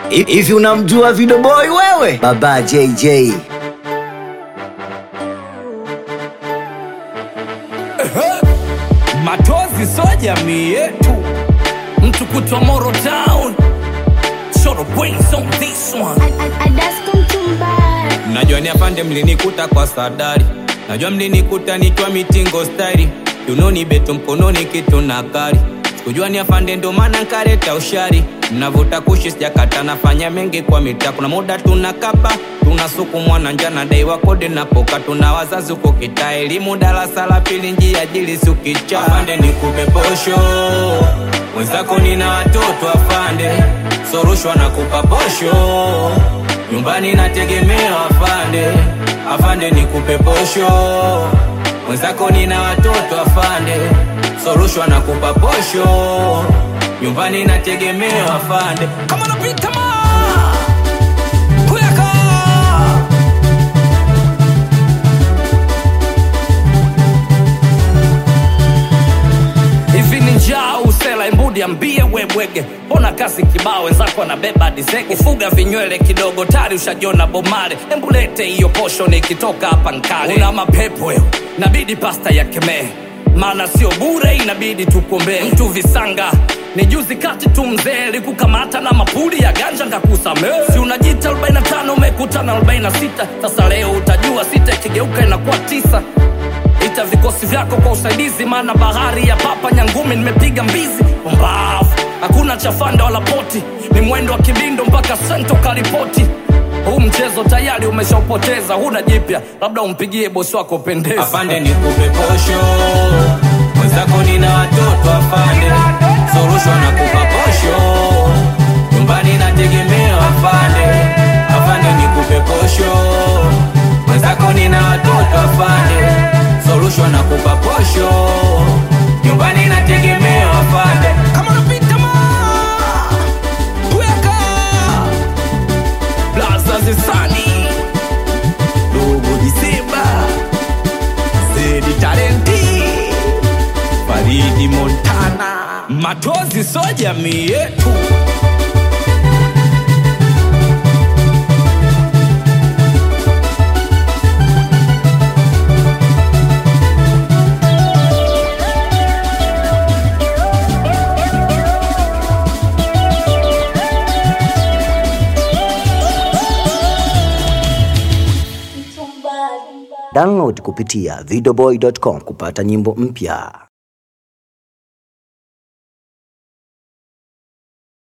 Hivi unamjua Video Boy wewe? Baba JJ. Matozi so jamii yetu, mtu kutwa Moro Town, Short of brains on this one. Najua ni afande mlinikuta kwa sadari, najua mlinikuta nikiwa mitingo stari, tunoni beto mkononi kitu na kari, sikujua ni afande ndo maana nkareta ushari, mnavuta kushi sijakata, nafanya mengi kwa mita, kuna muda tunakapa tunasukumwa na njana dai wakode napoka, tuna wazazi huko kita elimu darasa la pili njia jili sukicha, afande nikupe posho mwenzako nina watoto afande, sorushwa na kupa posho nyumbani nategemea afande, afande nikupe posho mwenzako nina watoto afande, sorushwa na kupa posho nyumbani nategemea afande, kama napita ma kuyaka hivi ni njaa usela imbudi ambie webwege mbona kazi kibao wenzako anabeba dizege ufuga vinywele kidogo tari ushajona bomare embulete hiyo posho nikitoka hapa nkale una mapepo yo nabidi pasta ya kemee maana sio bure inabidi tukuombee mtu visanga ni juzi kati tu mzee likukamata na mapuli ya ganja ngakusamee si unajita 45 umekutana 46 sasa leo utajua sita ikigeuka inakuwa tisa ita vikosi vyako kwa usaidizi maana bahari ya papa nyangumi nimepiga mbizi mbavu hakuna chafanda wala poti ni mwendo wa kibindo mpaka sento karipoti huu mchezo tayari umeshaupoteza huna jipya labda umpigie bosi wako pendeza afande nikupe posho mwenzako nina watoto afande sorushwa na kupa posho nyumbani nategemea afande afande nikupe posho mwenzako nina watoto afande sorushwa na kupa posho nyumbani nategemea afande kama unapita ma weka blaza zisani dogo disemba zedi talenti faridi montana matozi so jamii yetu Download kupitia videoboy.com kupata nyimbo mpya.